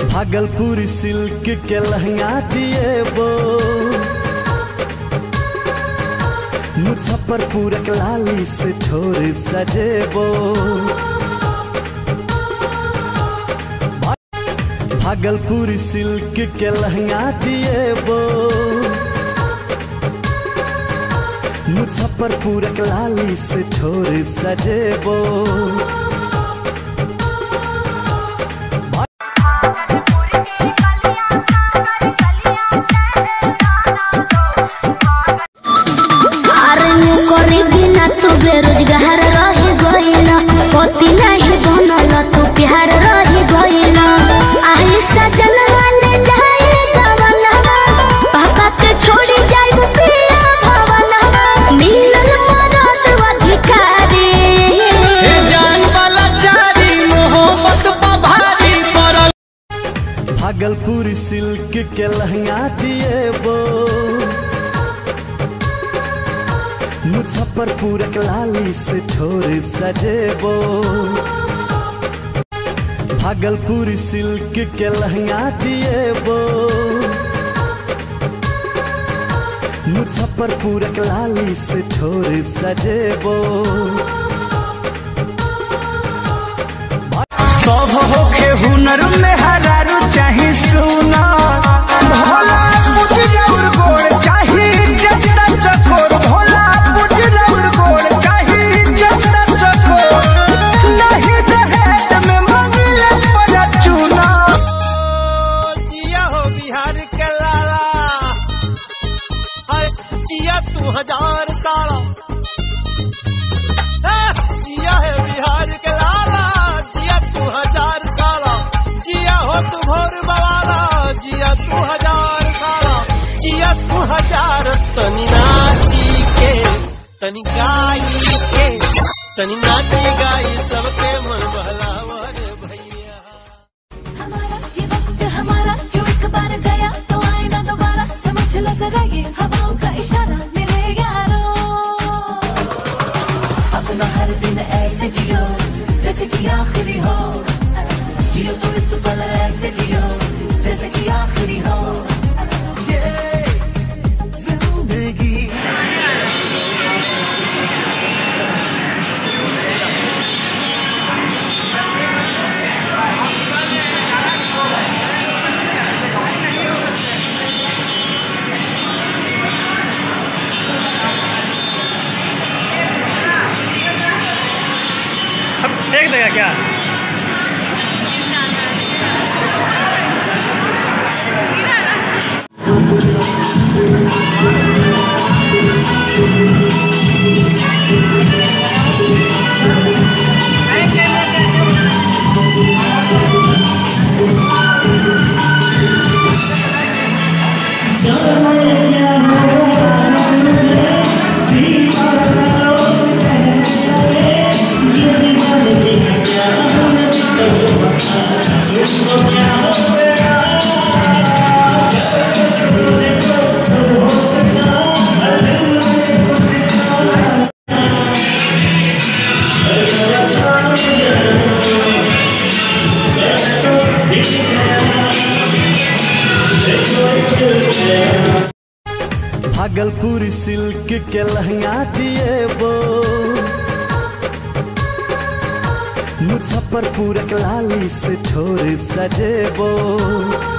Bhagalpur silk के लहंगा दिए वो मुजफ्फरपुर के लाली से ठोर सजेबो भागलपुर सिल्क के लहंगा दिए वो मुजफ्फरपुर के लाली से ठोर सजेबो अरे नौकरी बिना तू बेरोजगार रह गइल पति नहीं बनल तू प्यार रह गइल आई सजन वाले जाए गवनवा पापा के छोड़ी जाए पिया भवनवा मिलल मरद अधिकारी जान वाला चारी मोहब्बत पभारी पड़ल भागलपुर सिल्क के लहंगा दिए वो मुजफ्फरपुर के लाली से ठोर सजेबो भागलपुर सिल्क के लहंगा दिए वो मुजफ्फरपुर के लाली से ठोर सजेबो सब होखे हुनर में हरारू चाही सुना भोला पुजरौर गोड़ चाही जटा चकोर भोला पुजरौर गोड़ चाही जटा चकोर नहीं दहेज में मंगले पर चुना जिया हो बिहार के लाला हर जिया तू हजार साला हाँ, जिया है बिहार के लाला जिया तू हजार साला जिया हो तू भोर बवाला जिया तू हजार साला जिया तू हजार तनी नाची के तनी गाई के तनी नाची गाई सबके मन बहलावा रे भैया हमारा ये वक्त हमारा जो एक बार गया तो आए ना दोबारा समझ लो जरा ये हवाओं का इशारा मेरे यारो अपना हर दिन ऐसे जियो जैसे कि आखिरी हो जियो तो इस पल ऐसे जियो जैसे कि आखिरी हो देख देगा क्या भागलपुर सिल्क के लहंगा दिए वो मुजफ्फरपुर के लाली से ठोर सजेबो